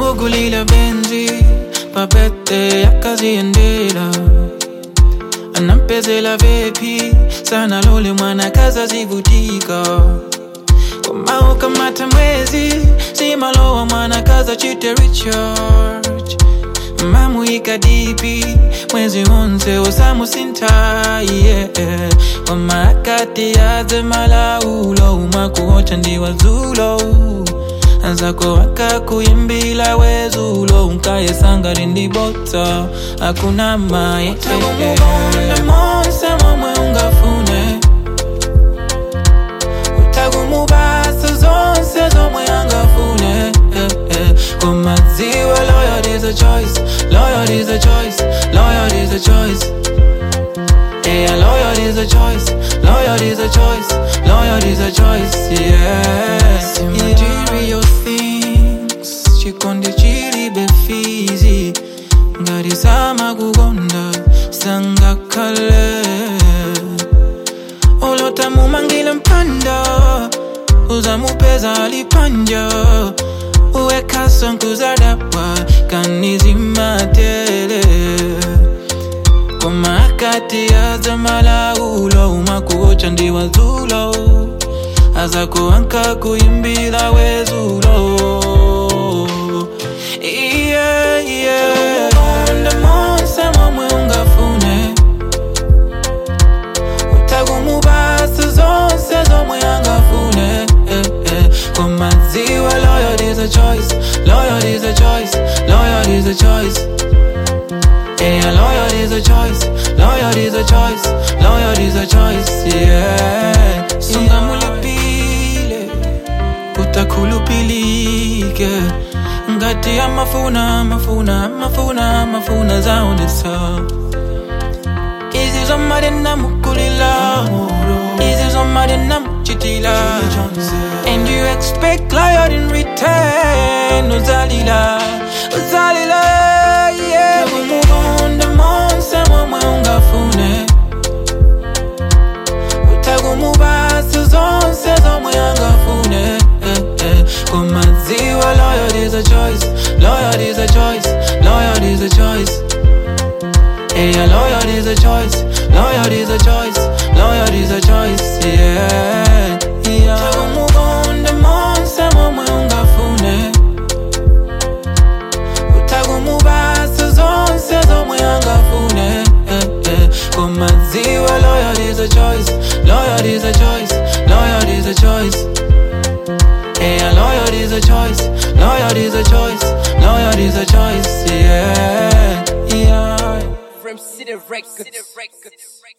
anamugulila benzi papete akaziendela anampezela vepi sana lole mwana kaza zivutika komao kamata mwezi simalowa mwana kaza chite recharge mamuika dipi mwezi wonse osamusinta yeah. wamakati yaze malaulo umakuocha ndiwazulo azako akakuyimbila wezulo unkayesanga lindibota akuna maye monse momwe ungafune utagumubasa zonse zomwe angafune eh, eh. komadziwe loyal is a choice loyal is a choice loyal is a choice Yeah, loyal is a choice, loyal is a choice, loyal is a choice, yeah. See material things, chikonde chili befizi, ngari sama kugonda, sanga kale. Olota mumangile mpanda, uzamupeza alipanja, uweka sonkuzadapa, kanizima tele komakati aza malaulo umakuocha ndiwazulo azakuanka kuyimbila wezulo yeah, yeah. Onda monse momwe ungafune utagumubasa zonse zomwe angafune eh, eh. komadziwa loyal is a choice loyal is a choice loyal is a choice Yeah, loyal is a choice, loyal is a choice, loyal is a choice, yeah. Sungamulipile, utakulupilike ngati ya mafuna mafuna mafuna mafuna zaonesa izi zomade namukulila izi zomade namuchitila and you expect loyal in return uzalila uzalila yeah umugonda monse momwe ungafune utagumubasa zonse zomwe angafune eh, eh. komadziwa loyal is a choice loyal is a choice loyal is a choice Yeah, loyal is a choice, loyal is a choice, loyal is a choice, yeah. yeah. Utagumugonda monse momwe ungafune utagumubasa zonse zomwe angafune eh, eh. komadziwa loyal is a choice loyal is a choice loyal is a choice yeah loyal is a choice loyal is a choice loyal is a choice yeah yeah From City Records.